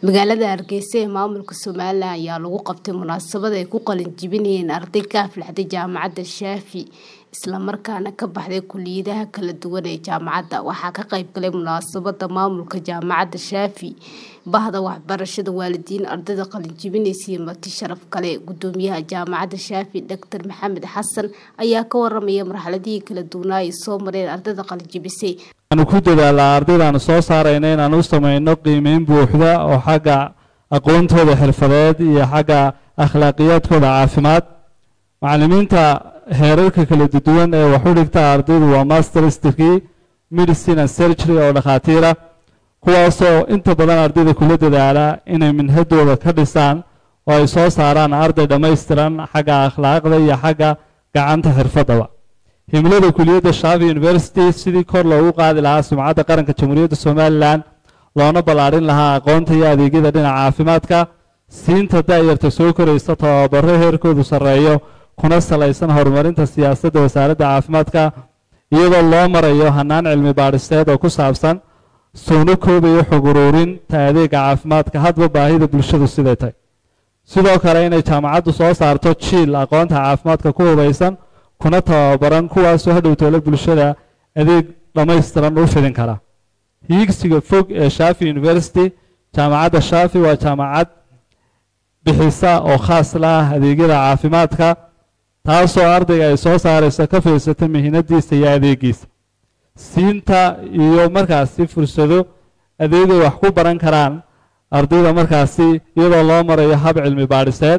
magaalada hargeysa ee maamulka somalilan ayaa lagu qabtay munaasabad ay ku qalin jebinayeen arday ka aflaxday jaamacadda shaafi islamarkaana ka baxday kuliyadaha kala duwan ee jaamacadda waxaa ka qayb galay munaasabada maamulka jaamacadda shaafi bahda waxbarashada waalidiin ardayda qalin jebinaysa iyo marti sharaf kale gudoomiyaha jaamacadda shaafi doctor maxamed xasan ayaa ka waramaya marxaladihii kala duwanaa ay soo mareen ardayda qalin jebisay waxaanu ku dadaalaa ardaydaanu soo saarayna inaan u samayno qiimeyn buuxda oo xagga aqoontooda xirfadeed iyo xagga akhlaaqiyaadkooda caafimaad macalimiinta heerarka kala duwan ee wax u dhigta ardaydu waa masters degree medicine and surgery oo dhakhaatiira kuwaasoo inta badan ardayda kula dadaala inay minhadooda ka dhisaan oo ay soo saaraan arday dhammaystiran xagga akhlaaqda iyo xagga gacanta xirfadaba himilada kuliyadda shaafi university sidii kor loogu qaadi lahaa sumcadda qaranka jamhuuriyadda somalilan loona ballaarin lahaa aqoonta iyo adeegyada dhinaca caafimaadka siinta da-yarta soo koraysa tababaro heerkoodu sarreeyo kuna salaysan horumarinta siyaasadda wasaaradda caafimaadka iyadoo loo marayo hanaan cilmi baadhiseed oo ku saabsan suuno koobayo xog uruurinta adeega caafimaadka hadba baahida bulshadu siday tahy sidoo kale inay jaamacaddu soo saarto jiil aqoonta caafimaadka ku hubaysan kuna tababaran kuwaasoo hadhowtoola bulshada adeeg dhammaystiran u fidin kara hiigsiga fog ee shaafi university jaamacadda shaafi waa jaamacad bixisa oo khaas la ah adeegyada caafimaadka taasoo ardayga ay soo saarayso ka fiirsata mihinadiisa iyo adeegiisa siinta iyo markaasi fursado adeegay wax ku baran karaan ardayda markaasi iyadoo loo marayo hab cilmi baadhiseed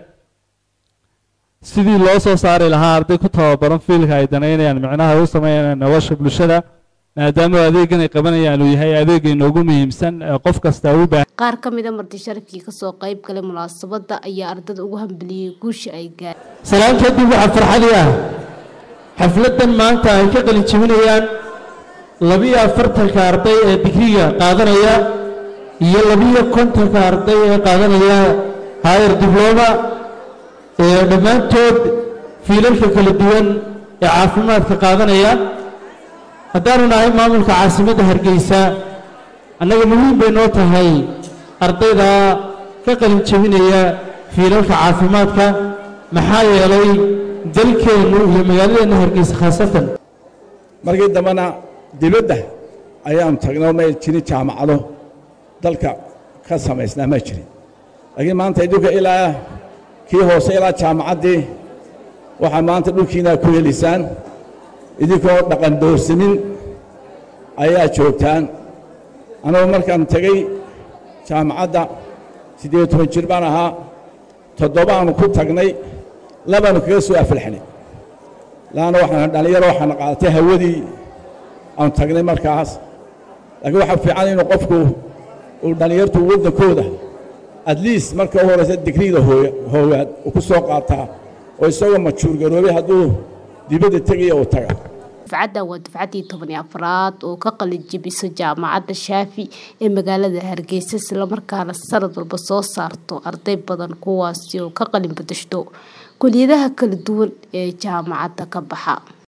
sidii loo soo saari lahaa arday ku tababaran fiilka ay danaynayaan micnaha u sameynayaan nolosha bulshada maadaama adeegan ay qabanayaan uu yahay adeega inoogu muhiimsan ee qof kasta u baahan qaar ka mid a marti sharafkii kasoo qayb galay munaasabada ayaa ardada ugu hambaliyey guusha ay gaar salaan kadib waxaa farxadii ah xafladan maanta ay ka qalin jebinayaan labiyo afartanka arday ee digriga qaadanaya iyo labiyo kontonka arday ee qaadanaya haayer dibloma ee dhammaantood fiilalka kala duwan ee caafimaadka qaadanaya haddaanu nahay maamulka caasimadda hargeysa annaga muhiim bay noo tahay ardayda ka qalin jebinaya fiilalka caafimaadka maxaa yeelay dalkeennu iyo magaaladeenna hargeysa khaasatan markii dambena dibadda ayaanu tagnoo may jirin jaamacado dalka ka samaysnaa ma jirin laakiin maanta idinka ilaa kii hoose ilaa jaamacaddii waxaa maanta dhulkiinaa ku heliysaan idinkoo dhaqan doorsamin ayaa joogtaan anugu markaan tegey jaamacadda siddeed toban jir baan ahaa toddobaanu ku tagnay labaanu kaga soo afalxnay laanna waxaan dhallinyaro waxaana qaadatay hawadii aanu tagnay markaas laakiin waxaa fiican inuu qofku uu dhallinyartu waddankooda at least marka u horaysa digriida hoogaad uu ku soo qaataa oo isagoo majuur garoobay hadduu dibadda tegaya uu taga dufcadda waa dufcaddii tobani afraad oo ka qalin jebiso jaamacadda shaafi ee magaalada hargeysa islamarkaana sanad walba soo saarto arday badan kuwaasi oo ka qalin badashto kuliyadaha kala duwan ee jaamacadda ka baxa